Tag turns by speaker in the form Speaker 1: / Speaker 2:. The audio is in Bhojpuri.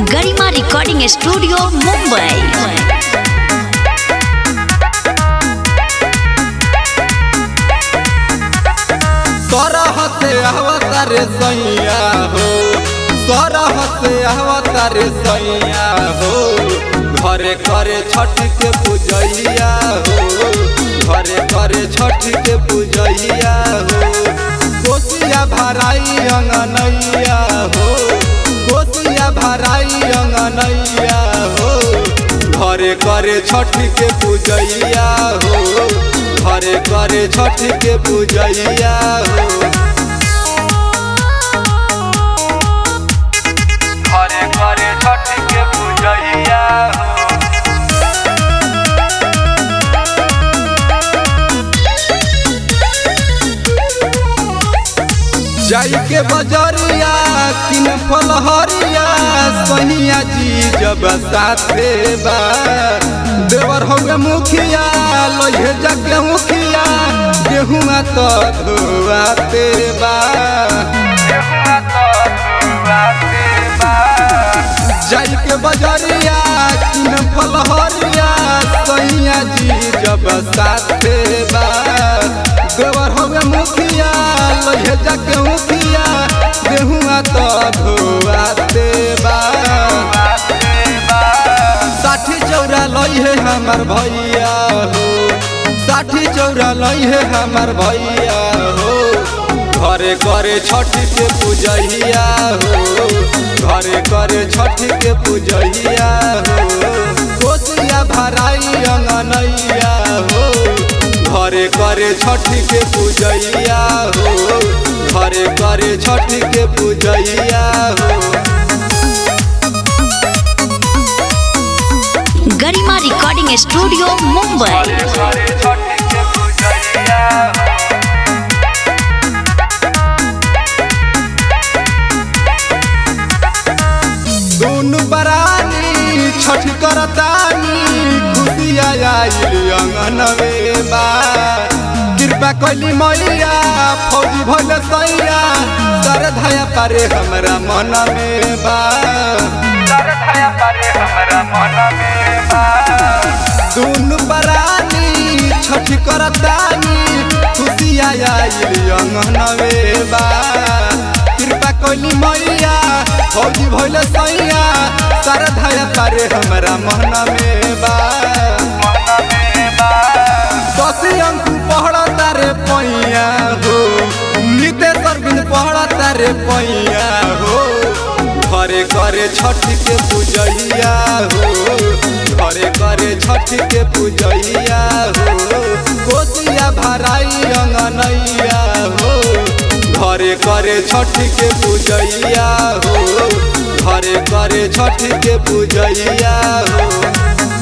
Speaker 1: गरिमा रिकॉर्डिंग स्टूडियो मुंबई
Speaker 2: सरह से अवतारे सैया हो सरह से अवतारे सैया हो घरे करे छठ के पूजैया हो घरे करे छठ के पूजैया हो कोसिया भराई अंगनैया हो कोसिया भराई अंगनैया हो घरे करे छठ के पूजैया हो घरे करे छठ के पूजैया हो घरे करे छठ के पूजैया हो जाई के बजरिया किन फलहरिया सहिया जी जब साथे बा देवर होगे मुखिया लोहे जगे मुखिया गेहुआ तो धुआते बा जाई के बजरिया किन फलहरिया सहिया जी जब साथे बा देवर होगे मुखिया लोहे जगे मुखिया गेहुआ तो धुआते बा साठी चौरा लई है हमार भैया हो साठी चौरा लई है हमार भैया हो घरे करे छठ के पूजैया हो घरे करे छठ के पूजैया हो कोसिया भराई अंगनैया हो घरे करे छठ के पूजैया हो घरे करे छठ के पूजैया हो
Speaker 1: गरिमा रिकॉर्डिंग स्टूडियो मुंबई
Speaker 2: दोनों बरानी छठ करतानी खुशिया आइल अंगनवे बा कृपा कैली मैया फौजी भइल सैया सर धया पारे हमरा मन में बा दोनों बरानी छठ करतानी खुशिया आइल अंगनवे बा कृपा कैली मैया फौजी भइल सैया सर धया पारे हमरा मन में बा दसी अंकु पढ़ता रे पैया हो नितेश्वर बिन पढ़ता रे पैया हो घरे करे छठ के पूजैया हो घरे करे छठ के पूजैया हो कोसिया भराई अंगनैया हो घरे करे छठ के पूजैया हो घरे करे छठ के पूजैया हो